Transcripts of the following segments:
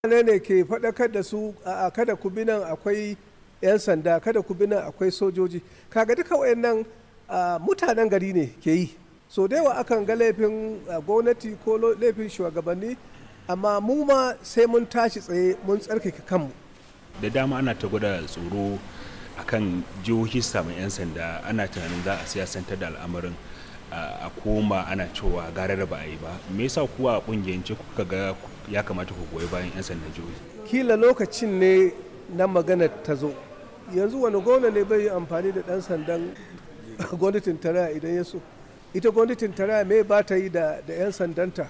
ne ne ke faɗakar da su a kada ku bi nan akwai 'yan sanda kada ku bi nan akwai sojoji kaga duka wayannan mutanen gari ne ke yi so da yawa akan ga laifin gwamnati ko laifin shugabanni amma mu ma sai mun tashi tsaye mun tsarkake kanmu da dama ana ta gwada tsoro akan jihohi samun 'yan sanda ana tunanin za a siyasantar da al'amarin a koma ana cewa gara da ba a yi ba me yasa kuwa a kungiyance kuka ga ya kamata ku goyi bayan 'yan sandan jihohi kila lokacin ne na magana ta zo yanzu wani gona ne bai yi amfani da dan sandan gwamnatin tarayya idan ya so ita gwamnatin tarayya me ba ta yi da 'yan sandanta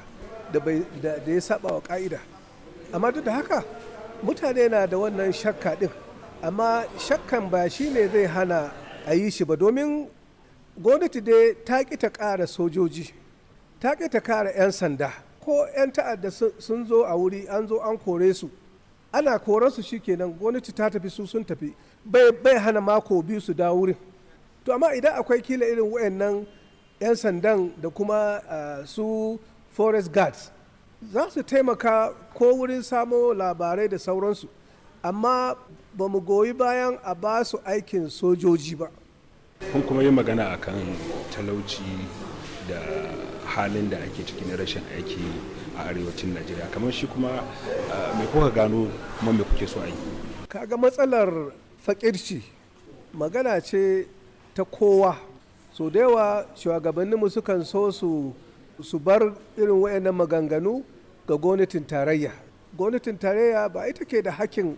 da ya saba wa ka'ida amma duk da haka mutane na da wannan shakka din amma shakkan ba shi ne zai hana a yi shi ba domin gwamnati dai ta ƙi ta ƙara sojoji ta ƙi ta ƙara 'yan sanda ko 'yan ta'adda sun zo a wuri an zo an kore su ana koransu kenan gwamnati ta tafi su sun tafi bai hana mako biyu su dawo wurin to amma idan akwai kila irin wayannan 'yan sandan da kuma su forest guards za su taimaka ko wurin samo labarai da sauransu amma ba mu goyi bayan a ba su aikin sojoji ba kun kuma yi magana akan talauci da halin da ake ciki na rashin aiki a arewacin najeriya kamar shi kuma mai kuka gano kuma mai kuke so a yi kaga matsalar fakirci magana ce ta kowa so da yawa shugabanninmu sukan so su su bar irin wayannan maganganu ga gwamnatin tarayya gwamnatin tarayya ba ita ke da hakkin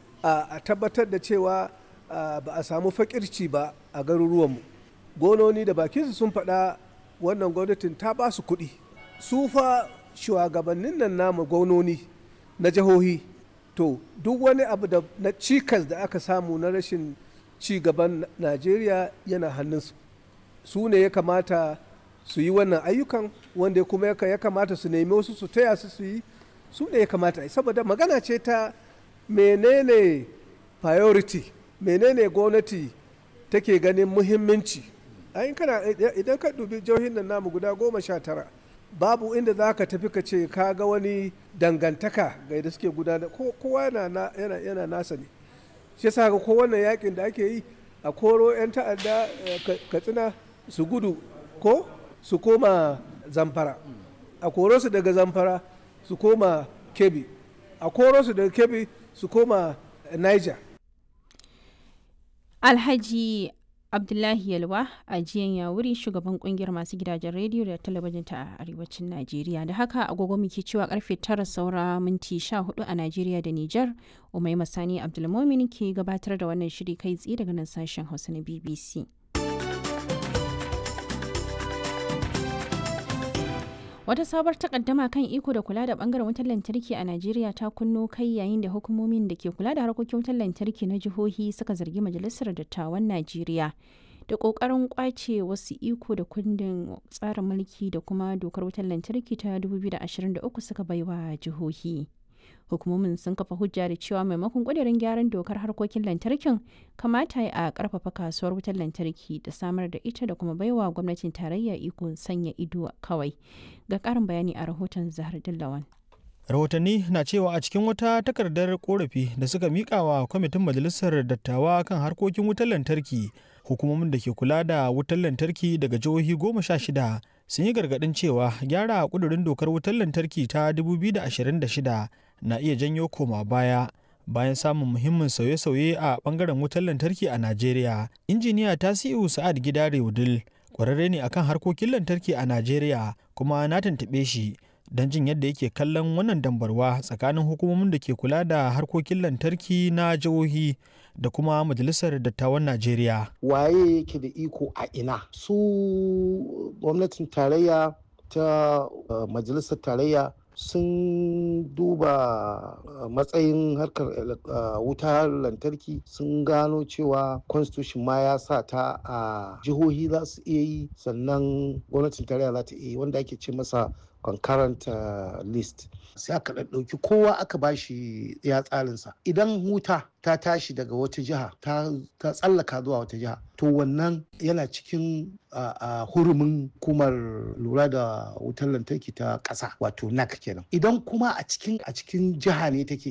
a tabbatar da cewa ba a samu fakirci ba a garuruwanmu gononi da bakinsu sun faɗa wannan gwamnatin ta ba su kuɗi su fa shugabannin nan namu gononi na jihohi to duk wani abu da na cikas da aka samu na rashin ci gaban najeriya yana hannunsu su ne ya kamata su yi wannan ayyukan wanda kuma ya kamata su nemi wasu su taya su su yi su ne ya kamata saboda magana ce ta menene priority menene gwamnati take ganin muhimmanci ayin kana idan ka dubi jihohin nan namu guda goma sha tara babu inda za ka tafi ka ce ka ga wani dangantaka ga yadda suke gudana kowa yana, yana, nasa ne shi yasa ga ko wannan yakin da ake yi a koro 'yan ta'adda katsina su gudu ko su koma zamfara a koro su daga zamfara su koma kebi a koro su daga kebi su koma niger alhaji abdullahi yalwa a jiyan yawuri shugaban kungiyar masu gidajen rediyo da talabijin ta arewacin najeriya da haka agogo muke cewa karfe tara saura minti 14 a najeriya da niger umai masani abdulmomin ke gabatar da wannan shiri kai tsaye daga nan sashen hausa na bbc Wata sabuwar takaddama kan iko da kula da bangaren wutar lantarki a Najeriya ta kunno kai yayin da hukumomin da ke kula da harkokin wutar lantarki na jihohi suka zargi Majalisar Dattawan Najeriya da kokarin kwace wasu iko da kundin tsarin mulki da kuma dokar wutar lantarki ta 2023 suka baiwa jihohi. Hukumomin sun kafa hujja da cewa maimakon ƙudurin gyaran dokar harkokin lantarkin kamata a ƙarfafa kasuwar wutar lantarki da samar da ita da kuma baiwa gwamnatin tarayya iko sanya ido kawai. Ga ƙarin bayani a rahoton Zahar Dillawan. rahotanni na cewa a cikin wata takardar korafi da suka mika wa kwamitin majalisar dattawa kan harkokin wutar lantarki hukumomin da ke kula da wutar lantarki daga jihohi goma sha shida sun yi gargadin cewa gyara kudurin dokar wutar lantarki ta 2026 na iya janyo koma baya bayan samun muhimmin sauye-sauye a bangaren wutar lantarki a najeriya injiniya tasiu sa'ad gidare wudil kwararre ne akan harkokin lantarki a najeriya kuma na tuntuɓe shi don jin yadda yake kallon wannan dambarwa tsakanin hukumomin da ke kula da harkokin lantarki na jihohi da kuma majalisar dattawan najeriya waye yake da iko a ina su gwamnatin tarayya ta uh, majalisar tarayya sun duba uh, matsayin harkar uh, wutar lantarki sun gano cewa constitution ma ya sa ta a jihohi za su iya yi sannan gwamnatin tarayya za ta iya yi wanda ake ce masa concurrent uh, list sai aka ɗauki kowa aka bashi ya tsarinsa idan wuta ta tashi daga wata jiha ta tsallaka zuwa wata jiha to wannan yana cikin uh, hurumin hukumar lura da wutar lantarki ta ƙasa wato nac kenan idan kuma a cikin a cikin jiha ne take